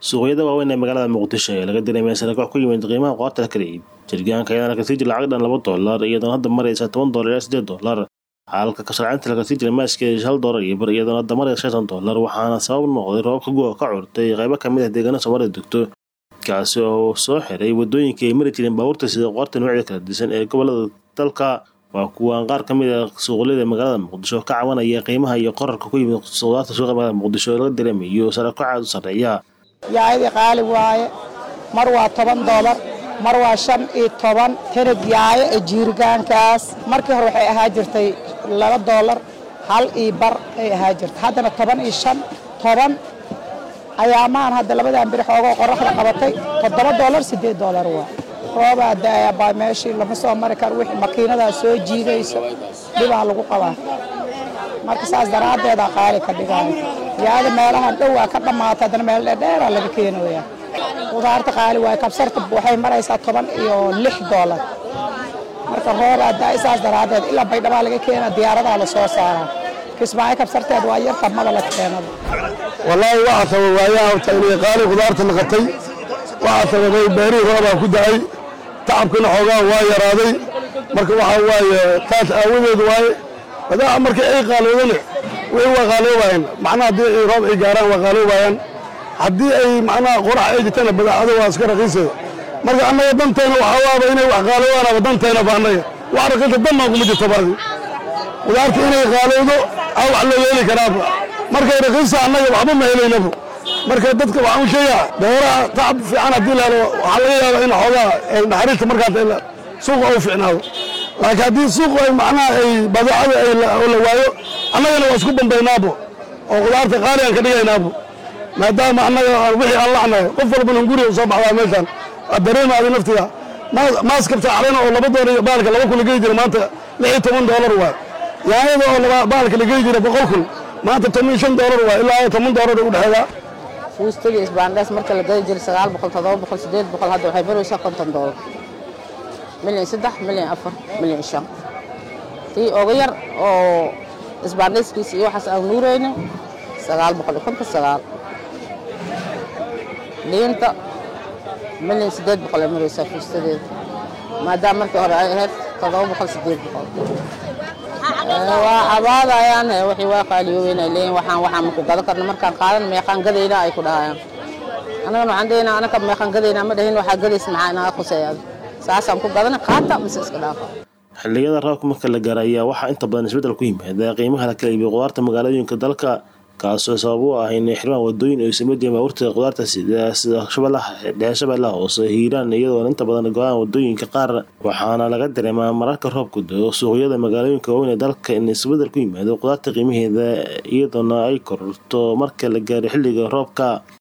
suuqyada waaweyn ee magaalada muqdisho ee laga dareemaya sarakax ku yimid qiimaha qoorta la kala iib jirgaanka ayaana kasii jira lacag dhan laba doolar iyadoona hadda maraysa toban doolar ilaa sideed doolar halka kasharcinta lakasii jira maaska hal doolar iyo bar iyadoona hadda maraysa shan doolar waxaana sabab noqday roobka guga ka curtay qaybo kamid ah deegaana soomaalida degto kaasi oo soo xiray wadooyinkai ay mari jireen baabuurta sida qoorta noocyada kala disan ee gobolada dalka waa kuwaan qaar ka mid a suuqlada magaalada muqdisho ka cabanaya qiimaha iyo qorarka ku yimid suuqaadta suuqa magaalada muqdisho oo laga dareemayo sarakacaad u sarreeya yaayadii qaali waaye mar waa toban doolar mar waa shan iyo toban tanag yaayo ee jiirigaankaas markii hore waxay ahaa jirtay laba doolar hal iyo bar ay ahaa jirtay haddana toban iyo shan toban ayaamaan hadda labadan biri xoogoo qoraxda qabatay toddoba doolar siddeed doolar waa roobaa daaya baa meeshii lama soo mari karo wixii makiinadaa soo jiidayso dhibaa lagu qabaa marka saas daraaddeedaa qaali ka dhigaayo yaada meelahan dhowaa ka dhammaata haddana meel dheerdheeraa laga keenaya qudaarta qaali waayo kabsarta waxay maraysaa toban iyo lix doolar marka roobaa daaya saas daraaddeed ilaa baydhabaa laga keena diyaaradaa la soo saaraa kismaayo kabsarteed waa yarta maba la keenada wallaahi waxaa sabab waayaha horta inay qaali khudaarta naqatay waxaa sababay beerihii roobaa ku da'ay tacabkina xoogaa waa yaraaday marka waxaa waaye taas aawadeed waaye badaa marka ay qaaloodane way waa qaaloobayaan macnaha haddii ay roob ay gaaraan waa qaaloobayaan haddii ay macnaha qorax ay jirtana badaacado waa iska raqiisaya marka annaga danteena waxaa waaba inay wax qaaloobaanaba danteena ba annaga wax raqiisa danmaa kuma jirto baadi khudaarta inay qaalowdo aa wax loo yeeli karaaba markay raqiisa annaga waxba ma helaynaba marka dadka waxaan u sheegaa beeraha tacab fiican haddii la helo waxaa laga yaabaa in xoogaa naxariista markaas suuqa u fiicnaado laakiin haddii suuqu ay macnaha ay badeecada ay la waayo annagana waa isku bambaynaabo oo khudaarta qaali aan ka dhigaynaabo maadaama annaga wixii aan lacnahay qof walbana guriga u soo baxdaa meeshaan waa dareemaada naftiga maaskabta calena oo laba doolar iyo baalka laba kun la gey jira maanta lix iyo toban doolar waay yaanyada oo baalka la gey jira boqol kun maanta toban iyo shan doolar waay ilaa toban doolar u dhexeeyaa fuustaga isbaandhees marka la gadi jiray sagaal boqol toddoba boqol siddeed boqol hadda waxay maraysaa konton doolar milyan saddex milyan afar milyan shan tii oga yar oo isbaandheeskiisa iyo waxaas aan nuuraynin sagaal boqol iyo konton sagaal liinta milyan siddeed boqol ay maraysaa fuustadeeda maadaama markii hore ay ahayd toddoba boqol siddeed boqol waa cabaadayaan wixii waa qaaliyoobeen ay leeyihin waxaan waxaan maku gadan karna markaan qaadan meeqaan gadayna ay ku dhahayaan annagana waxaan daynaa anaka meeqaan gadaynaa ma dhahin waxaa gadaysa maxaa inaga khuseeyaad saasaan ku gadana qaata mise iska dhaafa xilliyada roobka marka la gaara ayaa waxaa inta badan isbeddel ku yimaada qiimaha la kala iibiyo qudaarta magaalooyinka dalka kaasoo sabab u ah inay xirmaan wadooyin ay sameeyeen baabuurta qudaarta sida sida shabeellaha dhexe shabeellaha hoose hiiraan iyadoona inta badan go-aan wadooyinka qaar waxaana laga dareemaa mararka roobku dao suuqyada magaalooyinka waaweyn ee dalka in isbeddel ku yimaado qudaarta qiimaheeda iyadoona ay kororto marka la gaaro xilliga roobka